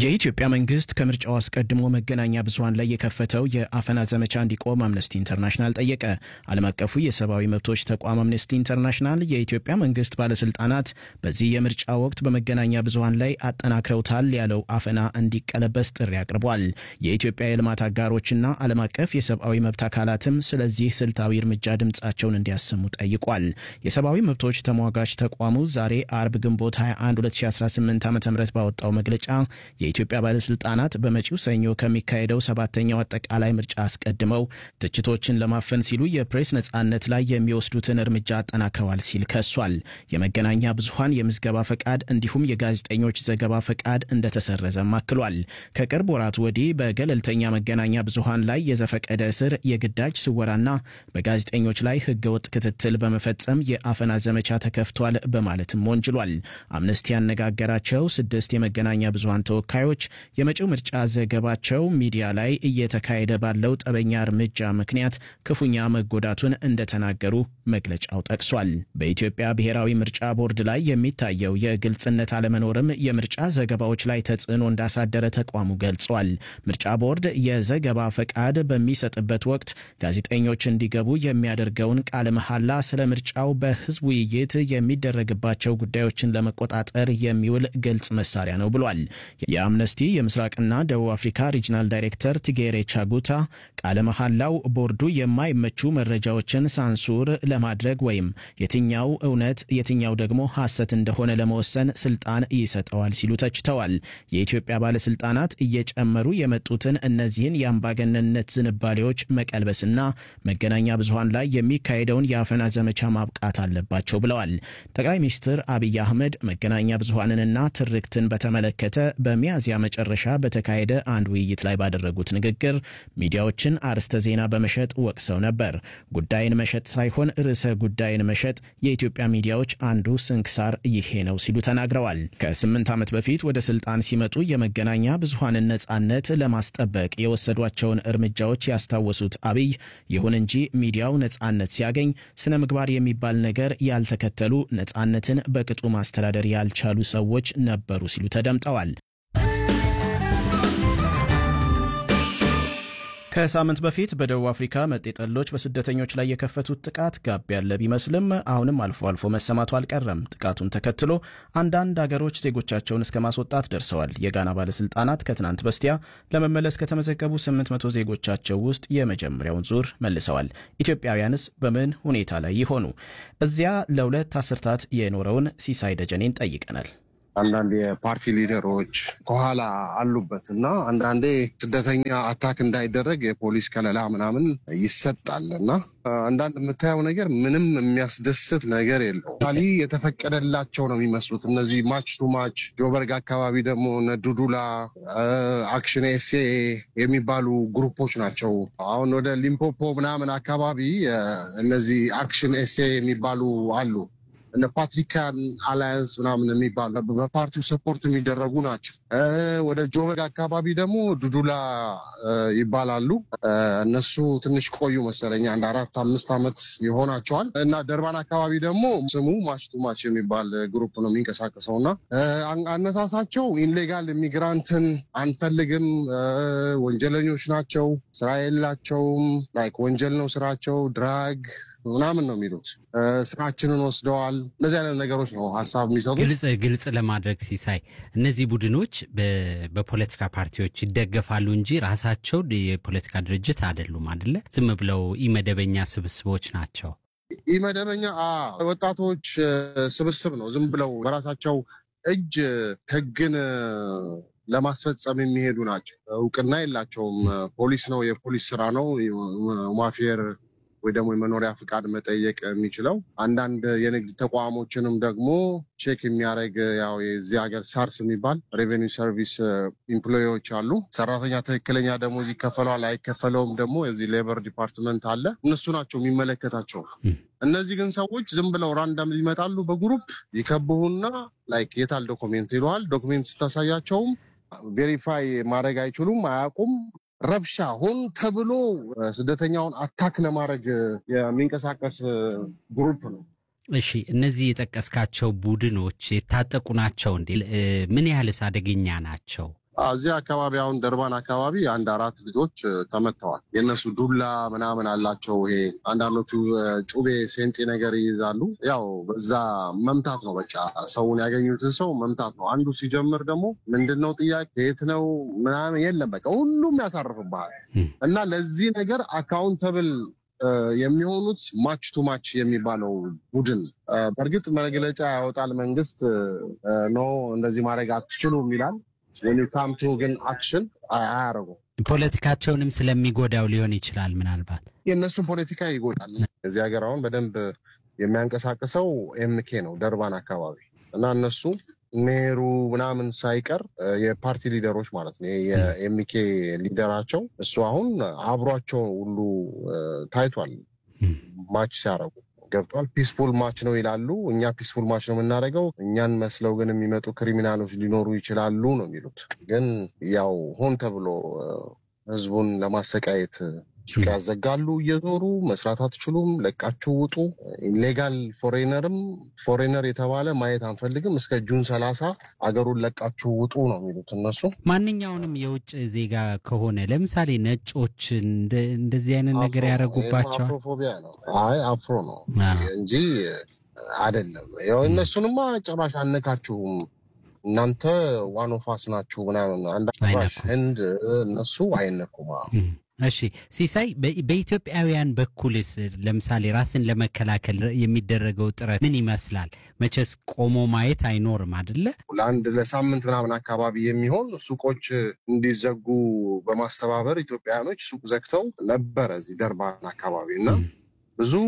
የኢትዮጵያ መንግስት ከምርጫው አስቀድሞ መገናኛ ብዙኃን ላይ የከፈተው የአፈና ዘመቻ እንዲቆም አምነስቲ ኢንተርናሽናል ጠየቀ። ዓለም አቀፉ የሰብአዊ መብቶች ተቋም አምነስቲ ኢንተርናሽናል የኢትዮጵያ መንግስት ባለስልጣናት በዚህ የምርጫ ወቅት በመገናኛ ብዙኃን ላይ አጠናክረውታል ያለው አፈና እንዲቀለበስ ጥሪ አቅርቧል። የኢትዮጵያ የልማት አጋሮችና ዓለም አቀፍ የሰብአዊ መብት አካላትም ስለዚህ ስልታዊ እርምጃ ድምፃቸውን እንዲያሰሙ ጠይቋል። የሰብአዊ መብቶች ተሟጋች ተቋሙ ዛሬ አርብ ግንቦት 21 2018 ዓ ም ባወጣው መግለጫ የኢትዮጵያ ባለስልጣናት በመጪው ሰኞ ከሚካሄደው ሰባተኛው አጠቃላይ ምርጫ አስቀድመው ትችቶችን ለማፈን ሲሉ የፕሬስ ነጻነት ላይ የሚወስዱትን እርምጃ አጠናክረዋል ሲል ከሷል። የመገናኛ ብዙኃን የምዝገባ ፈቃድ እንዲሁም የጋዜጠኞች ዘገባ ፈቃድ እንደተሰረዘም አክሏል። ከቅርብ ወራት ወዲህ በገለልተኛ መገናኛ ብዙኃን ላይ የዘፈቀደ እስር፣ የግዳጅ ስወራና በጋዜጠኞች ላይ ህገወጥ ክትትል በመፈጸም የአፈና ዘመቻ ተከፍቷል በማለትም ወንጅሏል። አምነስቲ ያነጋገራቸው ስድስት የመገናኛ ብዙኃን ተወካዮች የመጪው ምርጫ ዘገባቸው ሚዲያ ላይ እየተካሄደ ባለው ጠበኛ እርምጃ ምክንያት ክፉኛ መጎዳቱን እንደተናገሩ መግለጫው ጠቅሷል። በኢትዮጵያ ብሔራዊ ምርጫ ቦርድ ላይ የሚታየው የግልጽነት አለመኖርም የምርጫ ዘገባዎች ላይ ተጽዕኖ እንዳሳደረ ተቋሙ ገልጿል። ምርጫ ቦርድ የዘገባ ፈቃድ በሚሰጥበት ወቅት ጋዜጠኞች እንዲገቡ የሚያደርገውን ቃለ መሐላ ስለ ምርጫው በህዝብ ውይይት የሚደረግባቸው ጉዳዮችን ለመቆጣጠር የሚውል ግልጽ መሳሪያ ነው ብሏል። የአምነስቲ የምስራቅና ደቡብ አፍሪካ ሪጅናል ዳይሬክተር ቲጌሬ ቻጉታ ቃለ መሐላው ቦርዱ የማይመቹ መረጃዎችን ሳንሱር ለማድረግ ወይም የትኛው እውነት የትኛው ደግሞ ሐሰት እንደሆነ ለመወሰን ስልጣን ይሰጠዋል ሲሉ ተችተዋል። የኢትዮጵያ ባለስልጣናት እየጨመሩ የመጡትን እነዚህን የአምባገነንነት ዝንባሌዎች መቀልበስና መገናኛ ብዙኃን ላይ የሚካሄደውን የአፈና ዘመቻ ማብቃት አለባቸው ብለዋል። ጠቅላይ ሚኒስትር አብይ አህመድ መገናኛ ብዙኃንንና ትርክትን በተመለከተ በሚያዝያ መጨረሻ በተካሄደ አንድ ውይይት ላይ ባደረጉት ንግግር ሚዲያዎችን አርዕስተ ዜና በመሸጥ ወቅሰው ነበር። ጉዳይን መሸጥ ሳይሆን ርዕሰ ጉዳይን መሸጥ የኢትዮጵያ ሚዲያዎች አንዱ ስንክሳር ይሄ ነው ሲሉ ተናግረዋል። ከስምንት ዓመት በፊት ወደ ስልጣን ሲመጡ የመገናኛ ብዙኃንን ነጻነት ለማስጠበቅ የወሰዷቸውን እርምጃዎች ያስታወሱት አብይ ይሁን እንጂ ሚዲያው ነጻነት ሲያገኝ ስነ ምግባር የሚባል ነገር ያልተከተሉ ነጻነትን በቅጡ ማስተዳደር ያልቻሉ ሰዎች ነበሩ ሲሉ ተደምጠዋል። ከሳምንት በፊት በደቡብ አፍሪካ መጤጠሎች በስደተኞች ላይ የከፈቱት ጥቃት ጋብ ያለ ቢመስልም አሁንም አልፎ አልፎ መሰማቱ አልቀረም። ጥቃቱን ተከትሎ አንዳንድ አገሮች ዜጎቻቸውን እስከ ማስወጣት ደርሰዋል። የጋና ባለስልጣናት ከትናንት በስቲያ ለመመለስ ከተመዘገቡ 800 ዜጎቻቸው ውስጥ የመጀመሪያውን ዙር መልሰዋል። ኢትዮጵያውያንስ በምን ሁኔታ ላይ ይሆኑ? እዚያ ለሁለት አስርታት የኖረውን ሲሳይ ደጀኔን ጠይቀናል። አንዳንድ የፓርቲ ሊደሮች ከኋላ አሉበት እና አንዳንዴ ስደተኛ አታክ እንዳይደረግ የፖሊስ ከለላ ምናምን ይሰጣል እና አንዳንድ የምታየው ነገር ምንም የሚያስደስት ነገር የለው። ሊ የተፈቀደላቸው ነው የሚመስሉት እነዚህ ማች ቱ ማች ጆበርግ አካባቢ ደግሞ እነ ዱዱላ አክሽን ኤሴ የሚባሉ ግሩፖች ናቸው። አሁን ወደ ሊምፖፖ ምናምን አካባቢ እነዚህ አክሽን ኤሴ የሚባሉ አሉ እነ ፓትሪካን አላያንስ ምናምን የሚባሉ በፓርቲው ሰፖርት የሚደረጉ ናቸው። ወደ ጆበግ አካባቢ ደግሞ ዱዱላ ይባላሉ። እነሱ ትንሽ ቆዩ መሰለኝ አንድ አራት አምስት ዓመት ይሆናቸዋል። እና ደርባን አካባቢ ደግሞ ስሙ ማች ቱ ማች የሚባል ግሩፕ ነው የሚንቀሳቀሰው እና አነሳሳቸው ኢንሌጋል ኢሚግራንትን አንፈልግም፣ ወንጀለኞች ናቸው፣ ስራ የላቸውም፣ ላይክ ወንጀል ነው ስራቸው፣ ድራግ ምናምን ነው የሚሉት። ስራችንን ወስደዋል። እነዚህ አይነት ነገሮች ነው ሀሳብ የሚሰጡት። ግልጽ ግልጽ ለማድረግ ሲሳይ፣ እነዚህ ቡድኖች በፖለቲካ ፓርቲዎች ይደገፋሉ እንጂ ራሳቸው የፖለቲካ ድርጅት አይደሉም አይደለ? ዝም ብለው ኢመደበኛ ስብስቦች ናቸው። ኢመደበኛ ወጣቶች ስብስብ ነው። ዝም ብለው በራሳቸው እጅ ህግን ለማስፈጸም የሚሄዱ ናቸው። እውቅና የላቸውም። ፖሊስ ነው የፖሊስ ስራ ነው ማፌር ወይ ደግሞ የመኖሪያ ፍቃድ መጠየቅ የሚችለው አንዳንድ የንግድ ተቋሞችንም ደግሞ ቼክ የሚያደርግ ያው የዚህ ሀገር ሳርስ የሚባል ሬቬኒው ሰርቪስ ኢምፕሎዎች አሉ። ሰራተኛ ትክክለኛ ደሞዝ ይከፈለዋል አይከፈለውም ደግሞ የዚህ ሌበር ዲፓርትመንት አለ። እነሱ ናቸው የሚመለከታቸው። እነዚህ ግን ሰዎች ዝም ብለው ራንዳም ይመጣሉ። በግሩፕ ይከብሁና ላይክ የታል ዶክሜንት ይለዋል። ዶክሜንት ስታሳያቸውም ቬሪፋይ ማድረግ አይችሉም፣ አያውቁም ረብሻ ሆን ተብሎ ስደተኛውን አታክ ለማድረግ የሚንቀሳቀስ ግሩፕ ነው። እሺ፣ እነዚህ የጠቀስካቸው ቡድኖች የታጠቁ ናቸው እንዴ? ምን ያህልስ አደገኛ ናቸው? እዚህ አካባቢ አሁን ደርባን አካባቢ አንድ አራት ልጆች ተመተዋል። የእነሱ ዱላ ምናምን አላቸው። ይሄ አንዳንዶቹ ጩቤ ሴንጤ ነገር ይይዛሉ። ያው በዛ መምታት ነው በቃ ሰውን ያገኙትን ሰው መምታት ነው። አንዱ ሲጀምር ደግሞ ምንድን ነው ጥያቄ የት ነው ምናምን የለም በቃ ሁሉም ያሳርፍብሃል እና ለዚህ ነገር አካውንተብል የሚሆኑት ማች ቱ ማች የሚባለው ቡድን በእርግጥ መግለጫ ያወጣል መንግስት ኖ እንደዚህ ማድረግ አትችሉም ይላል። ካምቱ ግን አክሽን አያደርጉም። ፖለቲካቸውንም ስለሚጎዳው ሊሆን ይችላል። ምናልባት የእነሱን ፖለቲካ ይጎዳል። እዚህ ሀገር አሁን በደንብ የሚያንቀሳቅሰው ኤምኬ ነው ደርባን አካባቢ እና እነሱ ሜሩ ምናምን ሳይቀር የፓርቲ ሊደሮች ማለት ነው። የኤምኬ ሊደራቸው እሱ አሁን አብሯቸው ሁሉ ታይቷል ማች ሲያደርጉ ገብቷል። ፒስፉል ማች ነው ይላሉ። እኛ ፒስፉል ማች ነው የምናደርገው፣ እኛን መስለው ግን የሚመጡ ክሪሚናሎች ሊኖሩ ይችላሉ ነው የሚሉት። ግን ያው ሆን ተብሎ ህዝቡን ለማሰቃየት ሱቅ ያዘጋሉ። እየዞሩ መስራት አትችሉም፣ ለቃችሁ ውጡ። ኢሌጋል ፎሬነርም ፎሬነር የተባለ ማየት አንፈልግም፣ እስከ ጁን ሰላሳ አገሩን ለቃችሁ ውጡ ነው የሚሉት እነሱ። ማንኛውንም የውጭ ዜጋ ከሆነ ለምሳሌ ነጮችን እንደዚህ አይነት ነገር ያደረጉባቸዋል። አፍሮፎቢያ ነው። አይ አፍሮ ነው እንጂ አይደለም። ያው እነሱንማ ጭራሽ አነካችሁም እናንተ ዋኖፋስ ናችሁ ምናምን አንድ ህንድ እነሱ አይነኩም። እሺ ሲሳይ፣ በኢትዮጵያውያን በኩልስ ለምሳሌ ራስን ለመከላከል የሚደረገው ጥረት ምን ይመስላል? መቼስ ቆሞ ማየት አይኖርም አደለ? ለአንድ ለሳምንት ምናምን አካባቢ የሚሆን ሱቆች እንዲዘጉ በማስተባበር ኢትዮጵያውያኖች ሱቅ ዘግተው ነበረ እዚህ ደርባን አካባቢ እና ብዙ